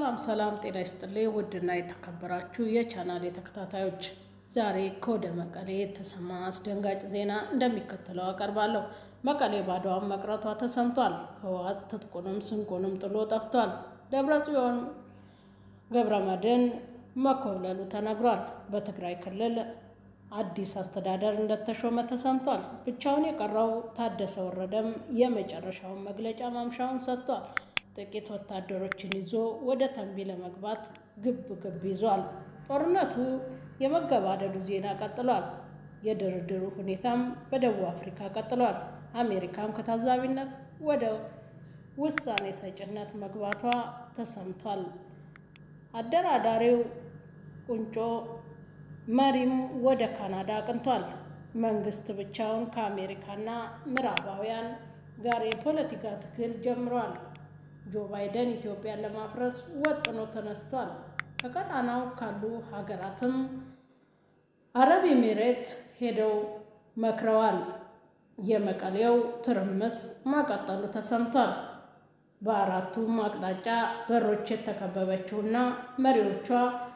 ሰላም ሰላም፣ ጤና ይስጥልኝ ውድና የተከበራችሁ የቻናል ተከታታዮች፣ ዛሬ ከወደ መቀሌ የተሰማ አስደንጋጭ ዜና እንደሚከተለው አቀርባለሁ። መቀሌ ባዶዋን መቅረቷ ተሰምቷል። ህወሓት ትጥቁንም ስንቁንም ጥሎ ጠፍቷል። ደብረ ጽዮን ገብረ መድህን መኮብለሉ ተነግሯል። በትግራይ ክልል አዲስ አስተዳደር እንደተሾመ ተሰምቷል። ብቻውን የቀረው ታደሰ ወረደም የመጨረሻውን መግለጫ ማምሻውን ሰጥቷል። ጥቂት ወታደሮችን ይዞ ወደ ተንቢ ለመግባት ግብ ግብ ይዟል። ጦርነቱ የመገባደዱ ዜና ቀጥሏል። የድርድሩ ሁኔታም በደቡብ አፍሪካ ቀጥሏል። አሜሪካም ከታዛቢነት ወደ ውሳኔ ሰጭነት መግባቷ ተሰምቷል። አደራዳሪው ቁንጮ መሪም ወደ ካናዳ አቅንቷል። መንግስት ብቻውን ከአሜሪካና ምዕራባውያን ጋር የፖለቲካ ትግል ጀምሯል። ጆ ባይደን ኢትዮጵያን ለማፍረስ ወጥኖ ተነስቷል። ከቀጣናው ካሉ ሀገራትም አረብ ኤሚሬት ሄደው መክረዋል። የመቀሌው ትርምስ ማቀጠሉ ተሰምቷል። በአራቱም አቅጣጫ በሮች የተከበበችውና መሪዎቿ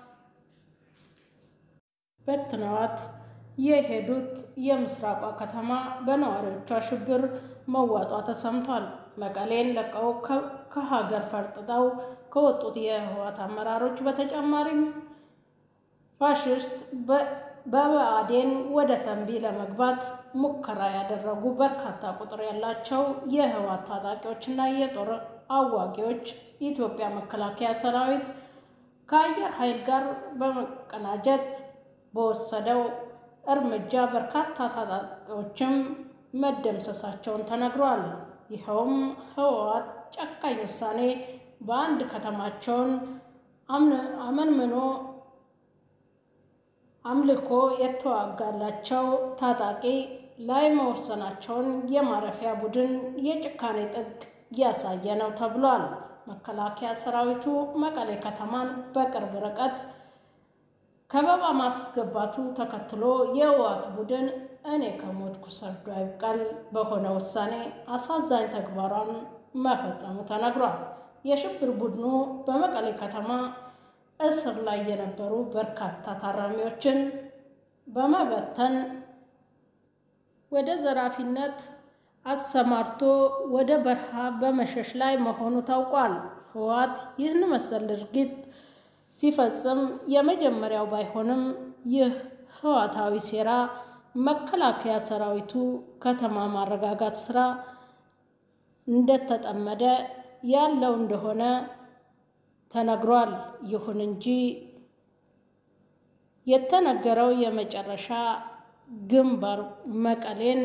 በትነዋት የሄዱት የምስራቋ ከተማ በነዋሪዎቿ ሽብር መዋጧ ተሰምቷል። መቀሌን ለቀው ከሀገር ፈርጥጠው ከወጡት የህወሓት አመራሮች በተጨማሪም ፋሽስት በብአዴን ወደ ተንቢ ለመግባት ሙከራ ያደረጉ በርካታ ቁጥር ያላቸው የህወሓት ታጣቂዎችና የጦር አዋጊዎች የኢትዮጵያ መከላከያ ሰራዊት ከአየር ኃይል ጋር በመቀናጀት በወሰደው እርምጃ በርካታ ታጣቂዎችም መደምሰሳቸውን ተነግሯል። ይኸውም ህወሓት ጨካኝ ውሳኔ በአንድ ከተማቸውን አመንምኖ አምልኮ የተዋጋላቸው ታጣቂ ላይ መወሰናቸውን የማረፊያ ቡድን የጭካኔ ጥግ እያሳየ ነው ተብሏል። መከላከያ ሰራዊቱ መቀሌ ከተማን በቅርብ ርቀት ከበባ ማስገባቱ ተከትሎ የህወሓት ቡድን እኔ ከሞትኩ ሰርዶ አይብቀል በሆነ ውሳኔ አሳዛኝ ተግባሯን መፈጸሙ ተነግሯል። የሽብር ቡድኑ በመቀሌ ከተማ እስር ላይ የነበሩ በርካታ ታራሚዎችን በመበተን ወደ ዘራፊነት አሰማርቶ ወደ በረሃ በመሸሽ ላይ መሆኑ ታውቋል። ህወሓት ይህን መሰል ድርጊት ሲፈጽም የመጀመሪያው ባይሆንም ይህ ህወሓታዊ ሴራ መከላከያ ሰራዊቱ ከተማ ማረጋጋት ስራ እንደተጠመደ ያለው እንደሆነ ተነግሯል። ይሁን እንጂ የተነገረው የመጨረሻ ግንባር መቀሌን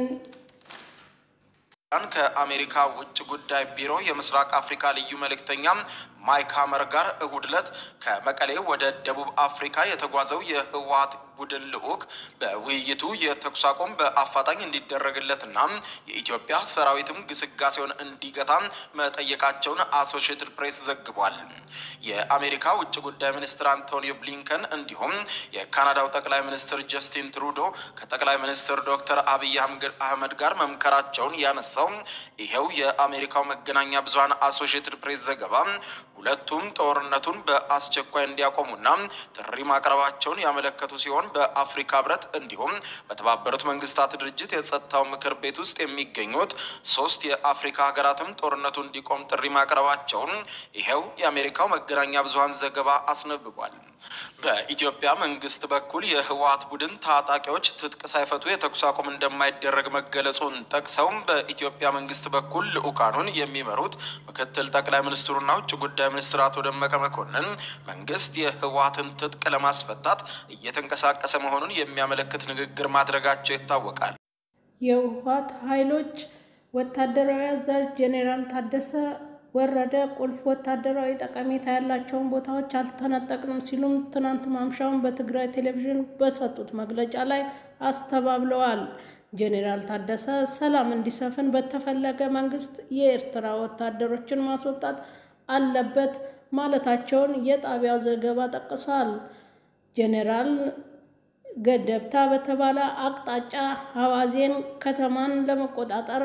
ከአሜሪካ ውጭ ጉዳይ ቢሮ የምስራቅ አፍሪካ ልዩ መልእክተኛ ማይክ ሀመር ጋር እሁድ ዕለት ከመቀሌ ወደ ደቡብ አፍሪካ የተጓዘው የህወሓት ቡድን ልዑክ በውይይቱ የተኩስ አቁም በአፋጣኝ እንዲደረግለትና የኢትዮጵያ ሰራዊትም ግስጋሴውን እንዲገታ መጠየቃቸውን አሶሺየትድ ፕሬስ ዘግቧል። የአሜሪካ ውጭ ጉዳይ ሚኒስትር አንቶኒዮ ብሊንከን እንዲሁም የካናዳው ጠቅላይ ሚኒስትር ጀስቲን ትሩዶ ከጠቅላይ ሚኒስትር ዶክተር አብይ አህመድ ጋር መምከራቸውን ያነሳው ይሄው የአሜሪካው መገናኛ ብዙኃን አሶሺየትድ ፕሬስ ዘገባ ሁለቱም ጦርነቱን በአስቸኳይ እንዲያቆሙና ጥሪ ማቅረባቸውን ያመለከቱ ሲሆን በአፍሪካ ህብረት እንዲሁም በተባበሩት መንግስታት ድርጅት የጸጥታው ምክር ቤት ውስጥ የሚገኙት ሶስት የአፍሪካ ሀገራትም ጦርነቱ እንዲቆም ጥሪ ማቅረባቸውን ይሄው የአሜሪካው መገናኛ ብዙኃን ዘገባ አስነብቧል። በኢትዮጵያ መንግስት በኩል የህወሓት ቡድን ታጣቂዎች ትጥቅ ሳይፈቱ የተኩስ አቁም እንደማይደረግ መገለጹን ጠቅሰው በኢትዮጵያ መንግስት በኩል ልዑካኑን የሚመሩት ምክትል ጠቅላይ ሚኒስትሩና ውጭ ጉዳይ ሚኒስትር አቶ ደመቀ መኮንን መንግስት የህወሓትን ትጥቅ ለማስፈታት እየተንቀሳቀሰ መሆኑን የሚያመለክት ንግግር ማድረጋቸው ይታወቃል። የህወሓት ኃይሎች ወታደራዊ አዛዥ ጄኔራል ታደሰ ወረደ ቁልፍ ወታደራዊ ጠቀሜታ ያላቸውን ቦታዎች አልተነጠቅንም ሲሉም ትናንት ማምሻውን በትግራይ ቴሌቪዥን በሰጡት መግለጫ ላይ አስተባብለዋል። ጄኔራል ታደሰ ሰላም እንዲሰፍን በተፈለገ መንግስት የኤርትራ ወታደሮችን ማስወጣት አለበት ማለታቸውን የጣቢያው ዘገባ ጠቅሷል። ጄኔራል ገደብታ በተባለ አቅጣጫ ሐዋዜን ከተማን ለመቆጣጠር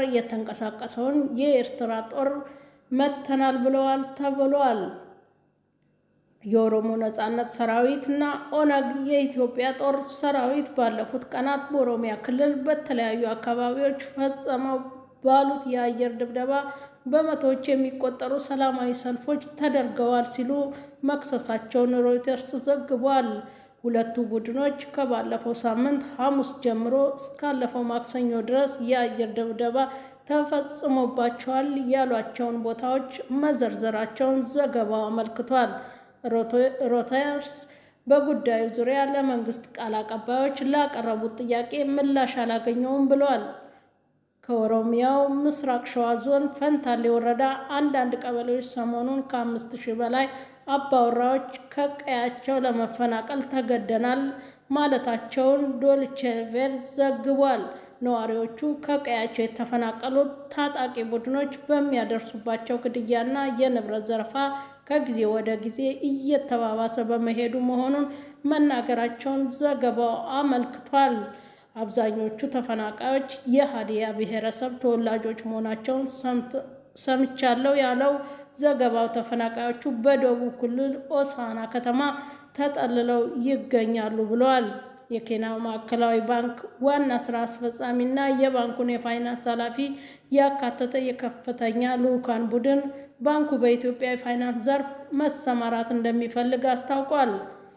የተንቀሳቀሰውን የኤርትራ ጦር መተናል ብለዋል ተብሏል። የኦሮሞ ነጻነት ሰራዊት እና ኦነግ የኢትዮጵያ ጦር ሰራዊት ባለፉት ቀናት በኦሮሚያ ክልል በተለያዩ አካባቢዎች ፈጸመው ባሉት የአየር ድብደባ በመቶዎች የሚቆጠሩ ሰላማዊ ሰልፎች ተደርገዋል ሲሉ መክሰሳቸውን ሮይተርስ ዘግቧል። ሁለቱ ቡድኖች ከባለፈው ሳምንት ሐሙስ ጀምሮ እስካለፈው ማክሰኞ ድረስ የአየር ድብደባ ተፈጽሞባቸዋል ያሏቸውን ቦታዎች መዘርዘራቸውን ዘገባው አመልክቷል። ሮይተርስ በጉዳዩ ዙሪያ ለመንግስት ቃል አቀባዮች ላቀረቡት ጥያቄ ምላሽ አላገኘውም ብለዋል። ከኦሮሚያው ምስራቅ ሸዋ ዞን ፈንታሌ ወረዳ አንዳንድ ቀበሌዎች ሰሞኑን ከአምስት ሺህ በላይ አባወራዎች ከቀያቸው ለመፈናቀል ተገደናል ማለታቸውን ዶይቼ ቬለ ዘግቧል። ነዋሪዎቹ ከቀያቸው የተፈናቀሉት ታጣቂ ቡድኖች በሚያደርሱባቸው ግድያና የንብረት ዘረፋ ከጊዜ ወደ ጊዜ እየተባባሰ በመሄዱ መሆኑን መናገራቸውን ዘገባው አመልክቷል። አብዛኞቹ ተፈናቃዮች የሀዲያ ብሔረሰብ ተወላጆች መሆናቸውን ሰምቻለሁ ያለው ዘገባው ተፈናቃዮቹ በደቡብ ክልል ሆሳዕና ከተማ ተጠልለው ይገኛሉ ብለዋል። የኬንያ ማዕከላዊ ባንክ ዋና ስራ አስፈጻሚ እና የባንኩን የፋይናንስ ኃላፊ ያካተተ የከፍተኛ ልዑካን ቡድን ባንኩ በኢትዮጵያ የፋይናንስ ዘርፍ መሰማራት እንደሚፈልግ አስታውቋል።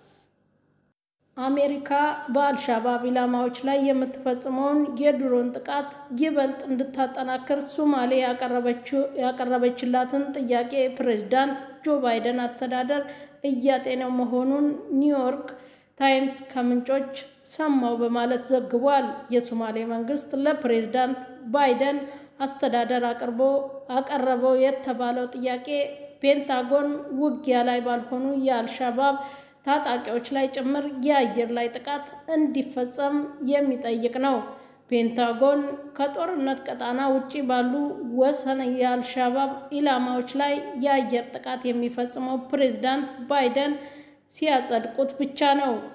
አሜሪካ በአልሻባብ ኢላማዎች ላይ የምትፈጽመውን የድሮን ጥቃት ይበልጥ እንድታጠናክር ሶማሌ ያቀረበችላትን ጥያቄ ፕሬዝዳንት ጆ ባይደን አስተዳደር እያጤነው መሆኑን ኒውዮርክ ታይምስ ከምንጮች ሰማው በማለት ዘግቧል። የሶማሌ መንግስት ለፕሬዝዳንት ባይደን አስተዳደር አቅርቦ አቀረበው የተባለው ጥያቄ ፔንታጎን ውጊያ ላይ ባልሆኑ የአልሻባብ ታጣቂዎች ላይ ጭምር የአየር ላይ ጥቃት እንዲፈጸም የሚጠይቅ ነው። ፔንታጎን ከጦርነት ቀጣና ውጪ ባሉ ወሰን የአልሻባብ ኢላማዎች ላይ የአየር ጥቃት የሚፈጽመው ፕሬዝዳንት ባይደን ሲያጸድቁት ብቻ ነው።